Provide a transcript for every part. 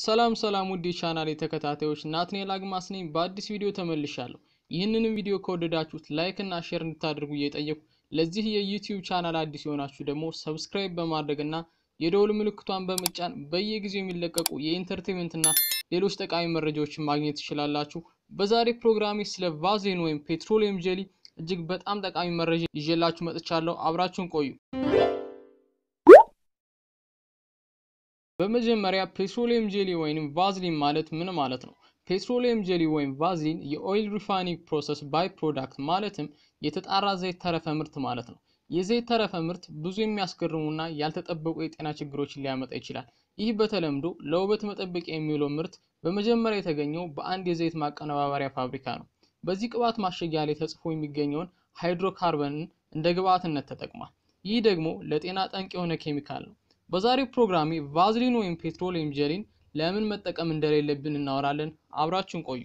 ሰላም ሰላም ውድ የቻናል ተከታታዮች ናትናኤል አግማስ ነኝ። በአዲስ ቪዲዮ ተመልሻለሁ። ይህንንም ቪዲዮ ከወደዳችሁት ላይክ እና ሼር እንድታደርጉ እየጠየቁ ለዚህ የዩቲዩብ ቻናል አዲስ የሆናችሁ ደግሞ ሰብስክራይብ በማድረግ እና የደውል ምልክቷን በመጫን በየጊዜው የሚለቀቁ የኢንተርቴንመንት እና ሌሎች ጠቃሚ መረጃዎችን ማግኘት ትችላላችሁ። በዛሬ ፕሮግራሜ ስለ ቫዝሊን ወይም ፔትሮሊየም ጄሊ እጅግ በጣም ጠቃሚ መረጃ ይዤላችሁ መጥቻለሁ። አብራችሁን ቆዩ። በመጀመሪያ ፔትሮሊየም ጄሊ ወይም ቫዝሊን ማለት ምን ማለት ነው? ፔትሮሊየም ጄሊ ወይም ቫዝሊን የኦይል ሪፋይኒንግ ፕሮሰስ ባይ ፕሮዳክት ማለትም የተጣራ ዘይት ተረፈ ምርት ማለት ነው። የዘይት ተረፈ ምርት ብዙ የሚያስገርሙና ያልተጠበቁ የጤና ችግሮችን ሊያመጣ ይችላል። ይህ በተለምዶ ለውበት መጠበቂያ የሚውለው ምርት በመጀመሪያ የተገኘው በአንድ የዘይት ማቀነባበሪያ ፋብሪካ ነው። በዚህ ቅባት ማሸጊያ ላይ ተጽፎ የሚገኘውን ሃይድሮካርበንን እንደ ግብአትነት ተጠቅሟል። ይህ ደግሞ ለጤና ጠንቅ የሆነ ኬሚካል ነው። በዛሬው ፕሮግራሜ ቫዝሊን ወይም ፔትሮሊየም ጄሊን ለምን መጠቀም እንደሌለብን እናወራለን። አብራችሁን ቆዩ።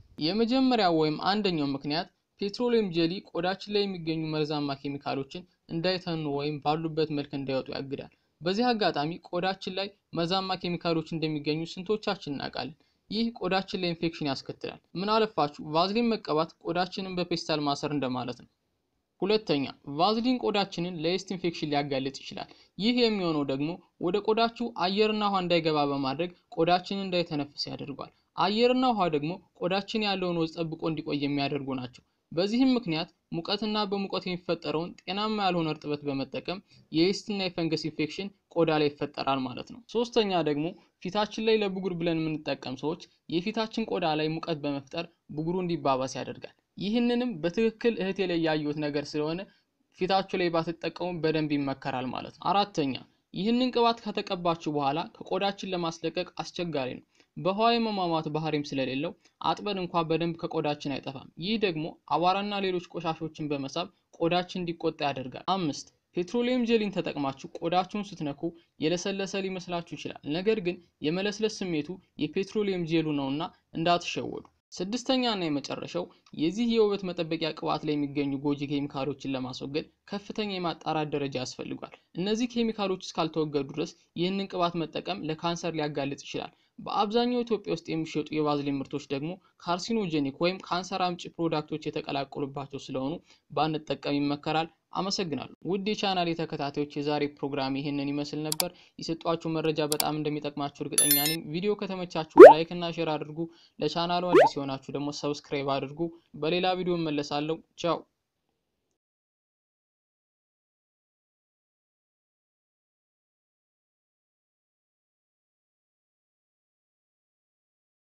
የመጀመሪያው ወይም አንደኛው ምክንያት ፔትሮሊየም ጄሊ ቆዳችን ላይ የሚገኙ መርዛማ ኬሚካሎችን እንዳይተኑ ወይም ባሉበት መልክ እንዳይወጡ ያግዳል። በዚህ አጋጣሚ ቆዳችን ላይ መርዛማ ኬሚካሎች እንደሚገኙ ስንቶቻችን እናውቃለን? ይህ ቆዳችን ላይ ኢንፌክሽን ያስከትላል። ምን አለፋችሁ ቫዝሊን መቀባት ቆዳችንን በፔስታል ማሰር እንደማለት ነው። ሁለተኛ ቫዝሊን ቆዳችንን ለየስት ኢንፌክሽን ሊያጋልጥ ይችላል። ይህ የሚሆነው ደግሞ ወደ ቆዳችሁ አየርና ውሃ እንዳይገባ በማድረግ ቆዳችንን እንዳይተነፍስ ያደርጓል። አየርና ውሃ ደግሞ ቆዳችን ያለውን ወዝ ጠብቆ እንዲቆይ የሚያደርጉ ናቸው። በዚህም ምክንያት ሙቀትና በሙቀት የሚፈጠረውን ጤናማ ያልሆነ እርጥበት በመጠቀም የየስትና የፈንገስ ኢንፌክሽን ቆዳ ላይ ይፈጠራል ማለት ነው። ሶስተኛ ደግሞ ፊታችን ላይ ለብጉር ብለን የምንጠቀም ሰዎች የፊታችን ቆዳ ላይ ሙቀት በመፍጠር ብጉሩ እንዲባባስ ያደርጋል። ይህንንም በትክክል እህቴ ላይ ያየሁት ነገር ስለሆነ ፊታችሁ ላይ ባትጠቀሙ በደንብ ይመከራል ማለት ነው። አራተኛ ይህንን ቅባት ከተቀባችሁ በኋላ ከቆዳችን ለማስለቀቅ አስቸጋሪ ነው። በውሃ የመሟሟት ባህሪም ስለሌለው አጥበን እንኳ በደንብ ከቆዳችን አይጠፋም። ይህ ደግሞ አቧራና ሌሎች ቆሻሾችን በመሳብ ቆዳችን እንዲቆጣ ያደርጋል። አምስት ፔትሮሊየም ጄሊን ተጠቅማችሁ ቆዳችሁን ስትነኩ የለሰለሰ ሊመስላችሁ ይችላል። ነገር ግን የመለስለስ ስሜቱ የፔትሮሊየም ጄሉ ነውና እንዳትሸወዱ። ስድስተኛ እና የመጨረሻው የዚህ የውበት መጠበቂያ ቅባት ላይ የሚገኙ ጎጂ ኬሚካሎችን ለማስወገድ ከፍተኛ የማጣራት ደረጃ ያስፈልጓል። እነዚህ ኬሚካሎች እስካልተወገዱ ድረስ ይህንን ቅባት መጠቀም ለካንሰር ሊያጋልጥ ይችላል። በአብዛኛው ኢትዮጵያ ውስጥ የሚሸጡ የቫዝሊን ምርቶች ደግሞ ካርሲኖጄኒክ ወይም ካንሰር አምጪ ፕሮዳክቶች የተቀላቀሉባቸው ስለሆኑ ባንጠቀም ይመከራል። አመሰግናለሁ። ውድ የቻናል ተከታታዮች የዛሬ ፕሮግራም ይህንን ይመስል ነበር። የሰጧችሁ መረጃ በጣም እንደሚጠቅማችሁ እርግጠኛ ነኝ። ቪዲዮ ከተመቻችሁ ላይክ እና ሼር አድርጉ። ለቻናሉ አዲስ የሆናችሁ ደግሞ ሰብስክራይብ አድርጉ። በሌላ ቪዲዮ እመለሳለሁ። ቻው